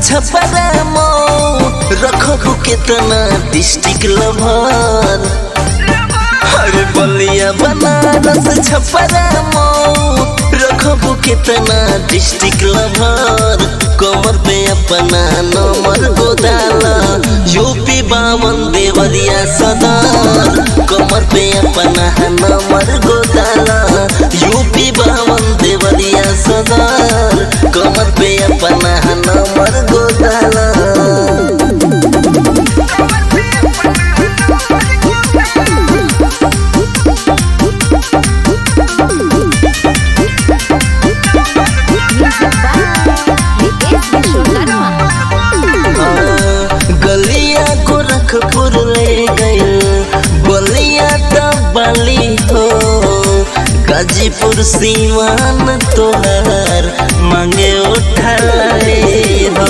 छपरा मऊ रखो कितना district lover अरे बलिया बनारस छपरा मऊ रखो कितना डिस्ट्रिक्ट लभर कमर पे अपना नंबर गोदाला यूपी बावन देवरिया सदर कमर पे अपना नंबर गोदाला यूपी बावन देवरिया सदर कमर पे अपना नंबर गोदाला Music by Ritesh Vishwakarma. गलिया गोरखपुर ले गए बलिया दबली हो गाजीपुर सीमान तोहर मांगे उठाले हो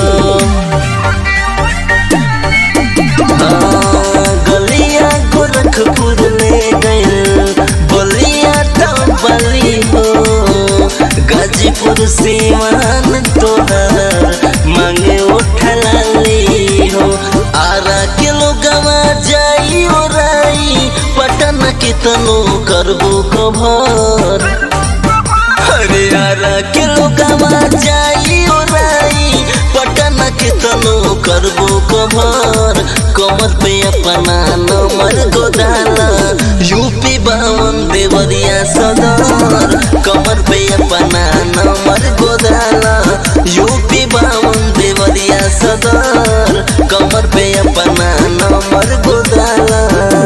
हाँ, गलिया गोरखपुर ले गए बलिया दबली हो गाजीपुर सीमान तोहर मांगे उठलाली हो आरा किलो गवा जाई ओराई पटन के तनो करबो कभर अरे आरा किलो गवा जाई ओराई पटन के तनो करबो कभर कमर पे अपना नंबर गोदाला यूपी बावन देवरिया सदर कमर पे अपना नंबर गोदाला यूपी बावन देवरिया सदर कमर पे अपना नंबर गोदाला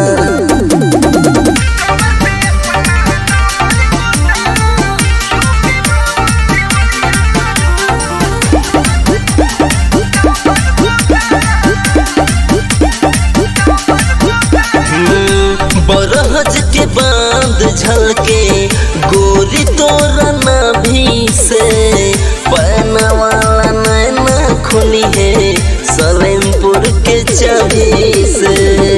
बरहज के बांध झलके गोरी तोरा नाभि से पैना वाला नैना खुली है सलेमपुर के चाबी से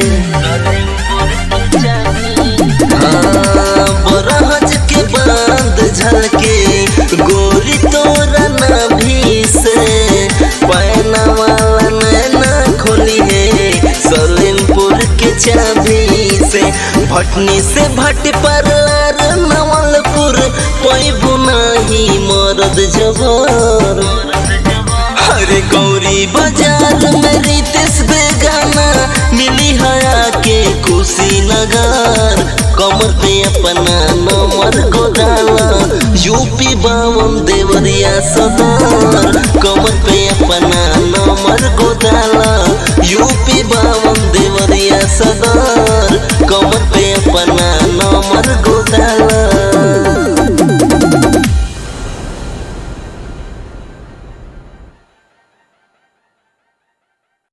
हाँ, बरहज के बांध झलके गोरी तोरा नाभि से पैना वाला नैना खोली है सलेमपुर के चाबी से भटनी से भट पर नवलपुर पैबू नाही मरद जबर अरे गौरी बाजार में रितेश बेगाना मिली हया के कुशीनगर कमर पे अपना नंबर गोदाला यूपी बावन देवरिया सदर कमर पे अपना नंबर गोदाला यूपी बावन देवरिया सदर कमर पे अपना नंबर गो